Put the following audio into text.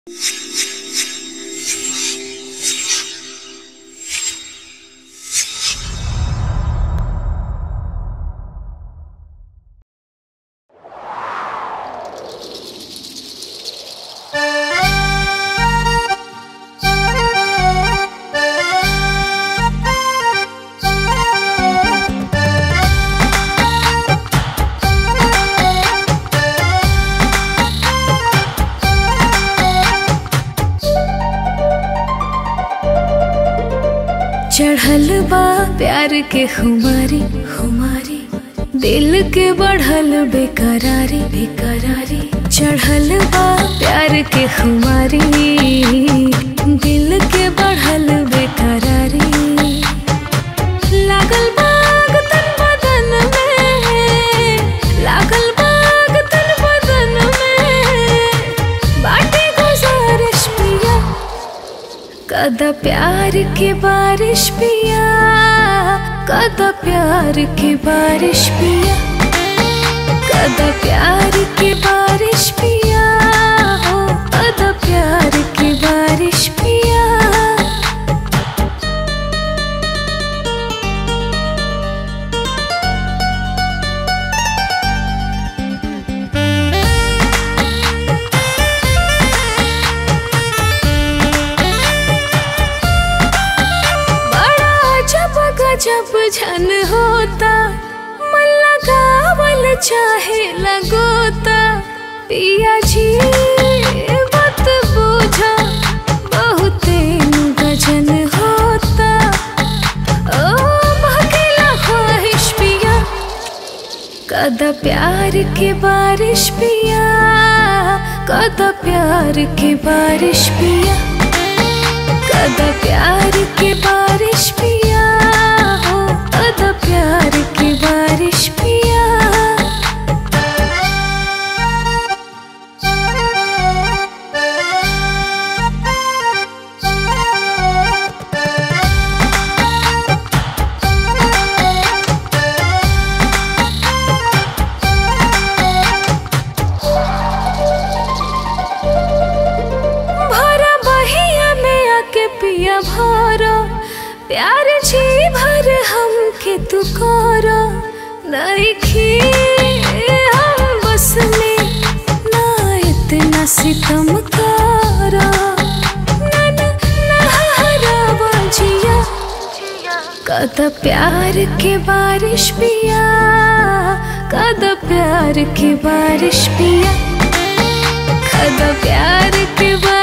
चढ़ल बा प्यार के खुमारी खुमारी दिल के बढ़ल बेकरारी बेकरारी चढ़ल बा प्यार के खुमारी दिल के बढ़ल बेकरारी लागल बाग तन बदन में लागल बाग तन बदन में बाटे गुजारिश पिया कदा प्यार की बारिश पिया कदा प्यार की बारिश पिया कदा प्यार की बारिश पिया हो कदा प्यार की बारिश पिया बड़ा जब गजब झन होता मन लगावल चाहे लगोता पिया जी मत बूझा बहुते गजन होता ओ भकेला ख्वाहिश पिया कदा प्यार की बारिश पिया कदा प्यार की बारिश पिया कदा प्यार की बारिश पिया हो कदा प्यार की बारिश पिया भरा बहिया में आके पिया भरो प्यार जी भर हम के तू करो नइखी हम बस में ना इतना सितम करो ना ना ना हरावा जिया कद प्यार की बारिश पिया कद प्यार की बारिश पिया कद प्यार की बारिश